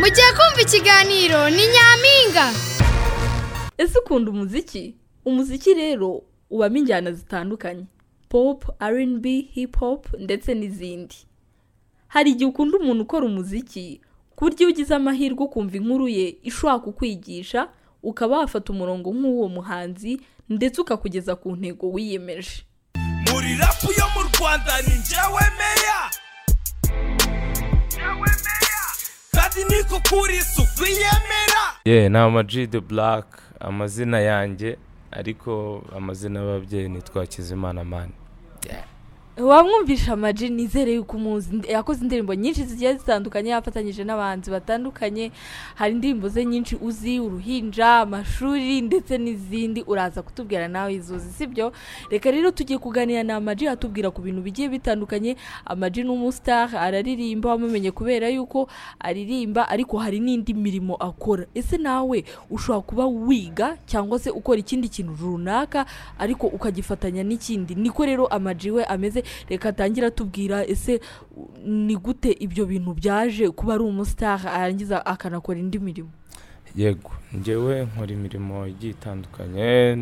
mugiye kumva ikiganiro ni nyampinga ese ukunda umuziki umuziki rero ubamo injyana zitandukanye pop rnb hip hop ndetse n'izindi hari igihe ukunda umuntu ukora umuziki ku buryo iyo ugize amahirwe ukumva inkuru ye ishobora kukwigisha ukaba wafata umurongo nk'uwo muhanzi ndetse ukakugeza ku ntego wiyemeje muri rapu yo mu rwanda ni njyewe meya Njyewe meya. kandi niko kuri isuku yemera ye ni amaji de buraka amazina yanjye ariko amazina y'ababyeyi ni twakizimana mani wamwumvisha amaji nizere yuko umuzi Ndi- yakoze indirimbo nyinshi zigiye zitandukanye yafatanyije n'abahanzi batandukanye hari indirimbo ze nyinshi uzi uruhinja amashuri ndetse n'izindi uraza kutubwira nawe izo uzi sibyo reka rero tugiye kuganira na amaji atubwira ku bintu bigiye bitandukanye amaji ni umusitari araririmba wamumenye kubera yuko aririmba ariko hari n'indi mirimo akora ese nawe ushobora kuba wiga cyangwa se ukora ikindi kintu runaka ariko ukagifatanya n'ikindi niko rero amaji we ameze reka atangire atubwira ese u- ni gute ibyo bintu byaje kuba ari umusitari arangiza akanakora indi mirimo yego ngewe nkora imirimo igiye itandukanye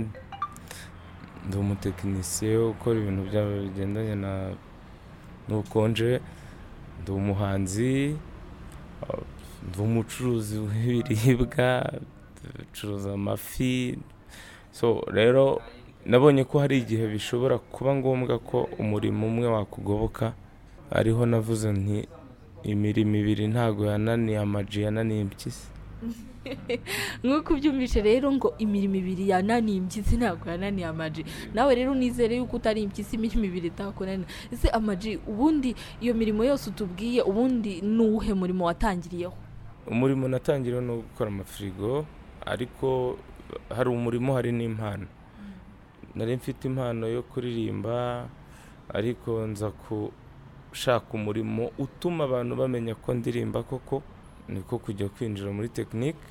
ndi umutekinisiye ukora ibintu bya- bigendanye na n'ubukonje ndi umuhanzi uh, ndi umucuruzi w'ibiribwa ducuruza amafi so rero nabonye ko hari igihe bishobora kuba ngombwa ko umurimo umwe wakugoboka ariho navuze nti imirimo ibiri ntago yananiye amaji yananiye impyisi nk'uko ubyumvishe rero ngo imirimo ibiri yananiye impyisi ntabwo yananiye amaji nawe rero nizere yuko utari impyisi imirimo ibiri itakunaniye ese amaji ubundi iyo mirimo yose utubwiye ubundi ni uwuhe murimo watangiriyeho umurimo natangiriwe no gukora amafirigo ariko hari umurimo hari n'impano nari mfite impano yo kuririmba ariko nza gushaka umurimo utuma abantu bamenya ko ndirimba koko niko kujya kwinjira muri tekinike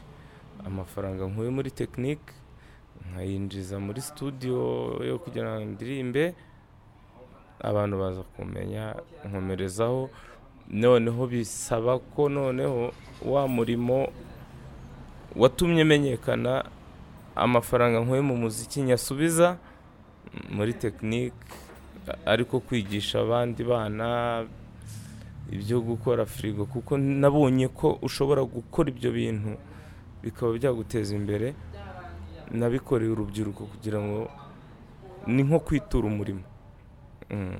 amafaranga nkuye muri tekinike nkayinjiza muri studio yo kugira ngo ndirimbe abantu baza kumenya nkomerezaho noneho bisaba ko noneho wa murimo watumye menyekana amafaranga nkuye mu muziki nyasubiza mm, muri tekinike ariko kwigisha abandi bana ibyo gukora firigo kuko nabonye ko ushobora gukora ibyo bintu bikaba byaguteza imbere nabikoreye urubyiruko kugira ngo ni nko kwitura umurimo Mm.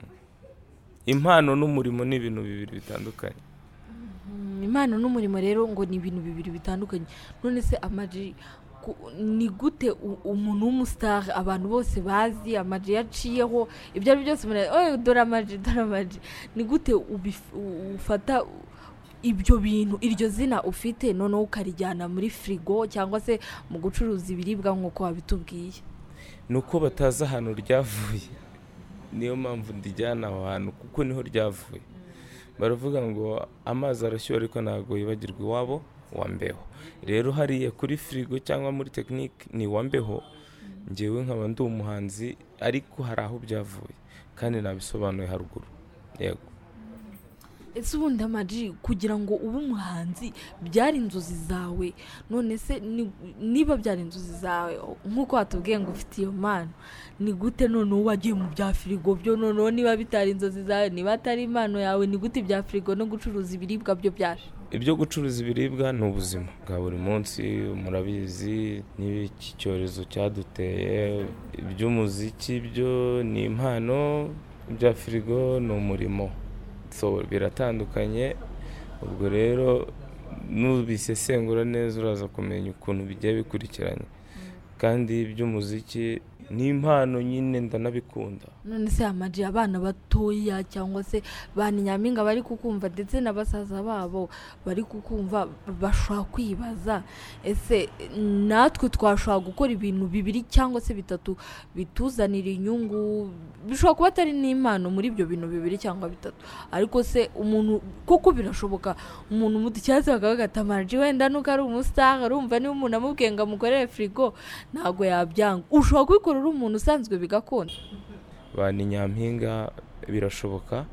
impano n'umurimo ni ibintu bibiri bitandukanye Mm, impano n'umurimo rero ngo ni ibintu bibiri bitandukanye none se amaji ku- ni gute u- umuntu w'umusitari abantu bose bazi amaji yaciyeho ibyo ari byo byose umuntu ari, "Oye, dore amaji dore amaji ni gute ubif- u- ufata u- ibyo bintu iryo zina ufite noneho ukarijyana muri firigo cyangwa se mu gucuruza ibiribwa nk'uko wabitubwiye ni uko batazi ahantu ryavuye niyo mpamvu ndijyana aho hantu kuko niho ryavuye baravuga ngo amazi arashyuha ariko ntabwo yibagirwa iwabo wa mbeho rero hariya kuri firigo cyangwa muri tekinike ni wa mbeho ngewe nkaba ndi umuhanzi ariko hari aho byavuye kandi nabisobanuye haruguru yego ese ubundi amaji kugira ngo ube umuhanzi byari inzozi zawe none se ni- niba byari inzozi zawe nk'uko watubwiye ngo ufite iyo mpano ni gute noneho wagiye mu bya firigo byo noneho niba bitari inzozi zawe niba atari impano yawe ni gute ibya firigo no gucuruza ibiribwa byo byaje ibyo gucuruza ibiribwa ni ubuzima bwa buri munsi murabizi n'iki cyorezo cyaduteye iby'umuziki byo ni impano ibya firigo ni umurimo so biratandukanye ubwo rero nubisesengura neza uraza kumenya ukuntu bigiye bikurikiranye kandi iby'umuziki ni impano nyine ndanabikunda none se amaji abana batoya cyangwa se ba nyampinga bari kukumva ndetse na basaza babo bari kukumva bashobora kwibaza ese natwe twashobora gukora ibintu bibiri cyangwa se bitatu bituzanira inyungu bishobora kuba atari n'impano muri ibyo bintu bibiri cyangwa bitatu ariko se umuntu kuko birashoboka umuntu muducyatsi bakaba bagata amaji wenda nuko ari umusitari urumva niba umuntu amubwiye ngo amukorere firigo ntabwo yabyanga ushobora kubikora uri umuntu usanzwe bigakunda ba ni nyampinga birashoboka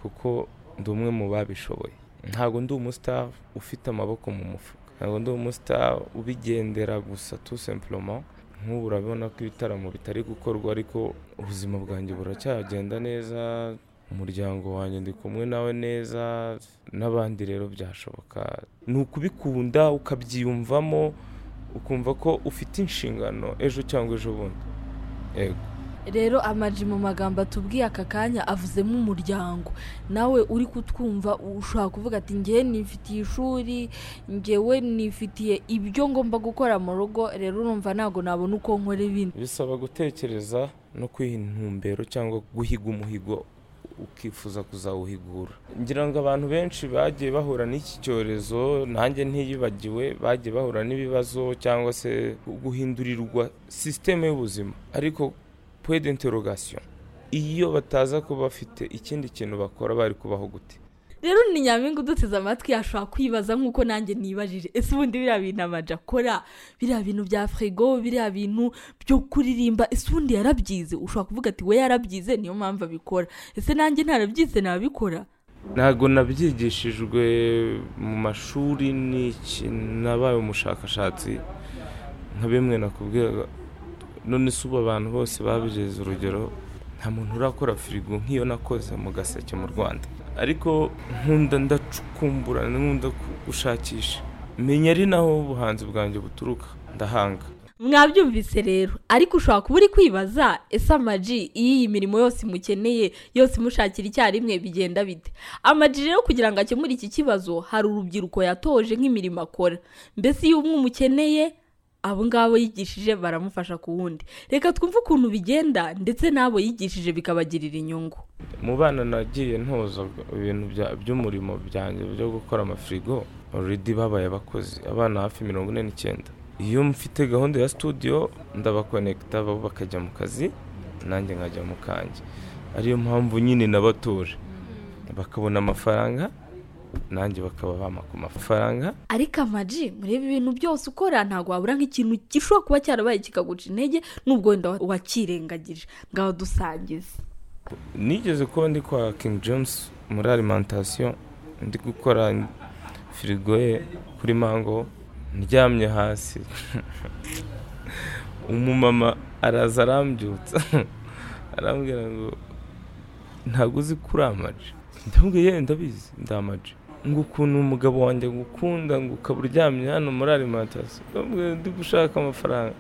kuko ndi umwe mu babishoboye ntabwo ndi umusitari ufite amaboko mu mufuka ntabwo ndi umusitari ubigendera gusa tu sempuroma nk'ubu urabona ko ibitaramo bitari gukorwa ariko ubuzima bwanjye buracyagenda neza umuryango wanjye ndi kumwe nawe neza n'abandi rero byashoboka ni ukubikunda ukabyiyumvamo ukumva ko ufite inshingano ejo cyangwa ejo bundi yego rero amaji mu magambo atubwiye aka kanya avuzemo umuryango nawe uri kutwumva ushobora kuvuga ati ngewe nifitiye ishuri ngewe nifitiye ibyo ngomba gukora mu rugo rero urumva ntabwo nabona uko nkora ibindi bisaba gutekereza no kwiha intumbero cyangwa guhiga umuhigo ukifuza kuzawuhigura ngira ngo abantu benshi bagiye bahura n'iki cyorezo nanjye ntiyibagiwe bagiye bahura n'ibibazo cyangwa se guhindurirwa sisiteme y'ubuzima ariko puwede interogasiyo iyo bataza kuba bafite ikindi kintu bakora bari kubaho gute rero ni nyampinga uduteze amatwi ashobora kwibaza nk'uko nanjye nibajije ese ubundi biriya bintu amaji akora biriya bintu bya firigo biriya bintu byo kuririmba ese ubundi yarabyize ushobora kuvuga ati we yarabyize niyo mpamvu abikora ese nanjye ntarabyize nabikora ntabwo nabyigishijwe mu mashuri ni iki nabaye umushakashatsi nka bimwe nakubwiraga none si ubu abantu bose babigize urugero nta muntu urakora firigo nk'iyo nakoze mu gaseke mu rwanda ariko nkunda ndacukumbura nkunda gushakisha menya ari naho ubuhanzi bwanjye buturuka ndahanga mwabyumvise rero ariko ushobora kuba uri kwibaza ese amaji iyo iyi mirimo yose imukeneye yose imushakira icyarimwe bigenda bite amaji rero kugira ngo akemure iki kibazo hari urubyiruko yatoje nk'imirimo akora mbese iyo umwe umukeneye abo ngabo yigishije baramufasha ku wundi reka twumve ukuntu bigenda ndetse n'abo yigishije bikabagirira inyungu mu bana nagiye ntoza ibintu bya- by'umurimo byanjye byo gukora amafirigo already babaye abakozi abana hafi mirongo ine n'icyenda iyo mfite gahunda ya studio ndabakonekita bo bakajya mu kazi nanjye nkajya mu kanjye ariyo mpamvu nyine nabatuje bakabona amafaranga nanjye bakaba bampa ku mafaranga ariko amaji mureba ibintu byose ukora ntabwo wabura nk'ikintu gishobora kuba cyarabaye kikaguca intege n'ubwo wenda wa- wakirengagije ngaho dusangize nigeze kuba ndi kwa King James muri alimentation ndi gukora firigo ye kuri mango ndyamye hasi umumama araza arambyutsa arambwira ngo ntabwo uzi kuri amaji ndamubwiye "Ye, ndabizi ndi amaji ngo ukuntu umugabo wanjye agukunda ngo ukaba uryamye hano muri alimentation ndamubwira ndi gushaka amafaranga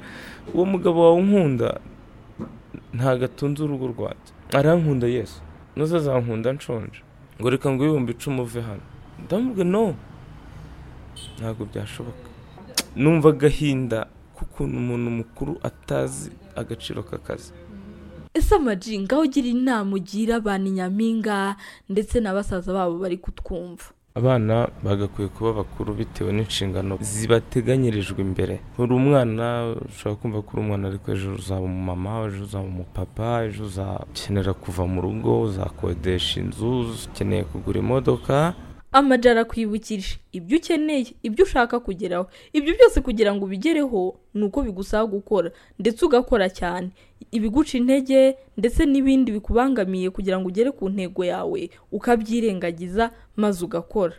uwo mugabo wawe unkunda ntabwo atunze urugo rwanjye arankunda yesu nuza azankunda nshonje ngo reka ngo ibihumbi icumi uve hano ndamubwira no ntabwo byashoboka numva agahinda k'ukuntu umuntu mukuru atazi agaciro k'akazi ese amaji ngaho ugira inama ugira abantu nyampinga ndetse na basaza babo bari kutwumva abana bagakwiye kuba bakuru bitewe n'inshingano zibateganyirijwe imbere uri umwana ushobora kumva ko uri umwana ariko ejo uzaba umumama ejo uzaba umupapa ejo uzakenera kuva mu rugo uzakodesha inzu ukeneye kugura imodoka amaji arakwibukije ibyo ukeneye ibyo ushaka kugeraho ibyo byose kugira ngo ubigereho ni uko bigusaba gukora ndetse ugakora cyane ibiguca intege ndetse n'ibindi bikubangamiye kugira ngo ugere ku ntego yawe ukabyirengagiza maze ugakora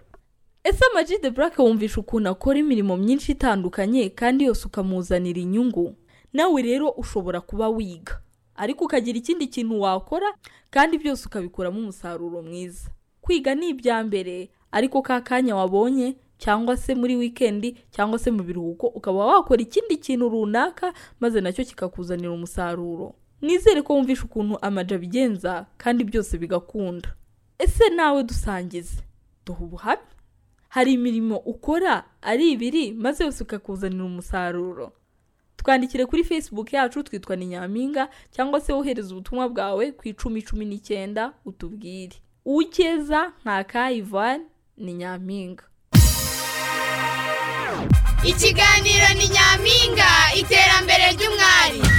ese amaji de burake wumvisha ukuntu akora imirimo myinshi itandukanye kandi yose ukamuzanira inyungu nawe rero ushobora kuba wiga ariko ukagira ikindi kintu wakora kandi byose ukabikuramo umusaruro mwiza kwiga ni ibya mbere ariko ka kanya wabonye cyangwa se muri wikendi cyangwa se mu biruhuko ukaba wakora ikindi kintu runaka maze nacyo kikakuzanira umusaruro nizere ko wumvisha ukuntu amaji abigenza kandi byose bigakunda ese nawe dusangize duha ubuhamya hari imirimo ukora ari ibiri maze yose ukakuzanira umusaruro twandikire kuri facebook yacu twitwa ni nyampinga cyangwa se wohereza ubutumwa bwawe ku icumi cumi n'icyenda utubwire ukeza nta ka ivani ni nyampinga ikiganiro ni nyampinga iterambere ry'umwari